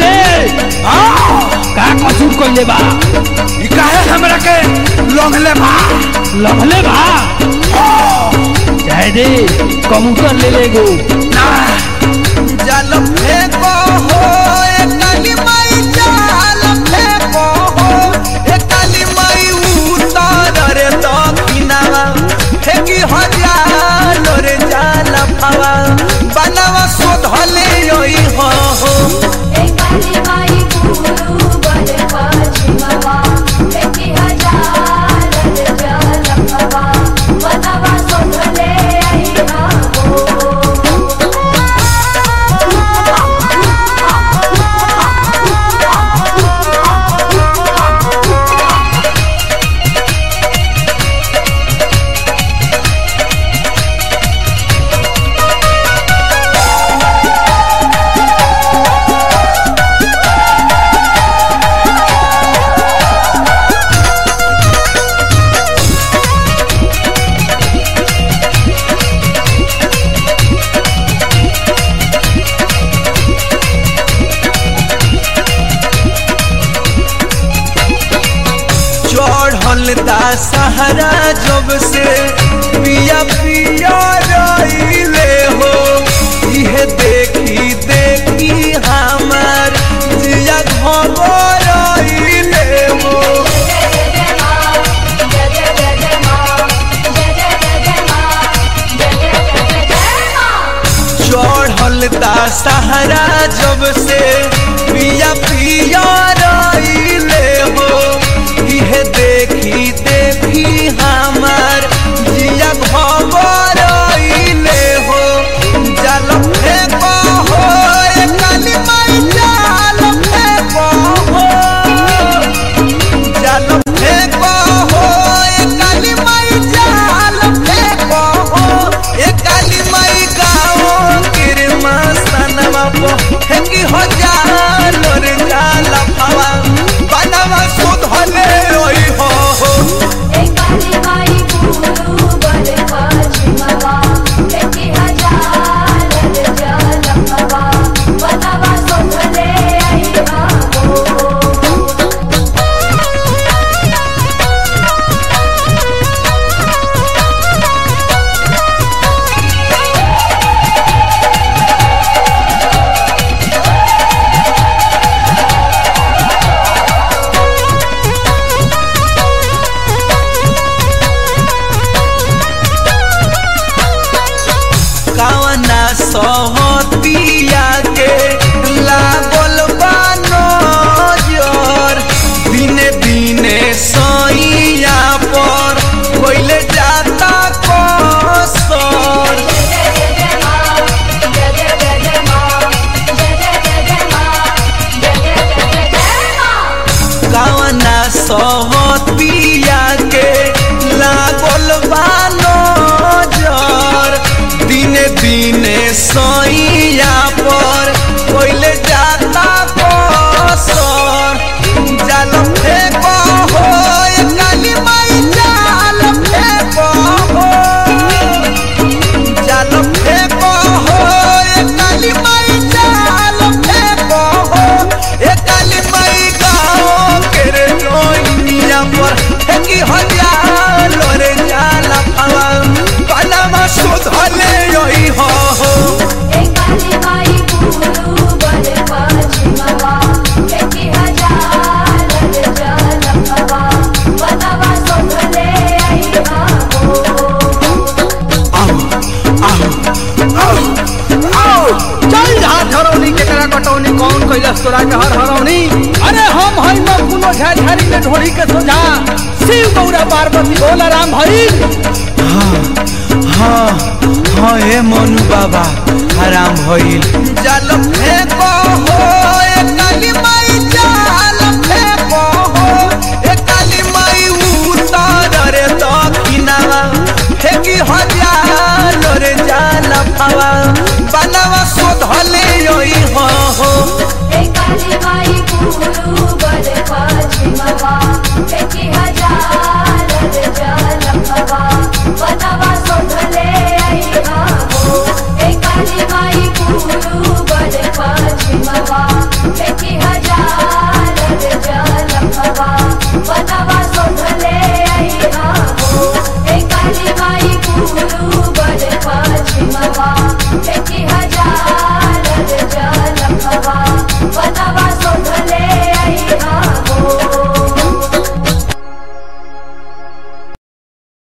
रे का कसूर कइले बा ई काहे हमरा के लोंघले बा लभले बा जाए दे कबूतर ले ले गो ना जाल फेंको हो ए काली माई जाल फेंको हो ए काली माई उतार रे दक्षिणावा फेंकी हजार रे जाल फावा बनवा शोधले योई हो हो एकाली माई गुरु बल पश्चिमवा एकी हजार जलपवा बनवा सोधले आईहा चढ़ल दा सहारा जब से पिया पिया रहिले हो इहे देखी देखी हमार जिया घबर रहिले हो जय जय मां जय जय जय जय मां जय जय जय जय मां जय जय जय जय मां चढ़ल दा सहारा जब से पिया पिया रहिले हो इहे देखी देखी हमार जिया घबर रहिले हो जाल फेंको हो ए काली माई जाल फेंको हो जाल फेंको हो ए काली माई जाल फेंको हो ए काली माई गाओ किरमा सनवा पो फेंकी हो जाल रे जाल फावा बनवा सुधले ओई हो हो एकाली माई गुरु बल पश्चिमवा एकी हजार जलपवा बनवा सोधले आईहा कावना सहतिया के लागल बानो जोर दिने दिने सैया पर कोइले जाता कसर जय जय जय मां जय जय जय जय मां जय जय जय जय मां जय जय जय जय मां कावना सहतिया के लागल बानो जोर दिने दिने सैया पर कोइले जाता कसर जाल फेंको हो ए काली माई जाल फेंको हो जाल फेंको हो ए काली माई जाल फेंको हो ए काली माई गाओ के रे लोइनिया पर फेंकी हो जाल रे जाल फावा बनवा सुधले ओई हो हो एकाली माई गुरु बल पश्चिमवा एकी हजार जलपवा बनवा सोधले आईहा चल हाथ हरौनी केकरा कटौनी कौन कैलस तोरा के हर हरौनी अरे हम हई न कुनो झाझारी में ढोड़ी के सोझा शिव गौरा पार्वती भोला राम भई हाँ हाँ ए मनु बाबा हराम भइल जाल फेंको हो ए काली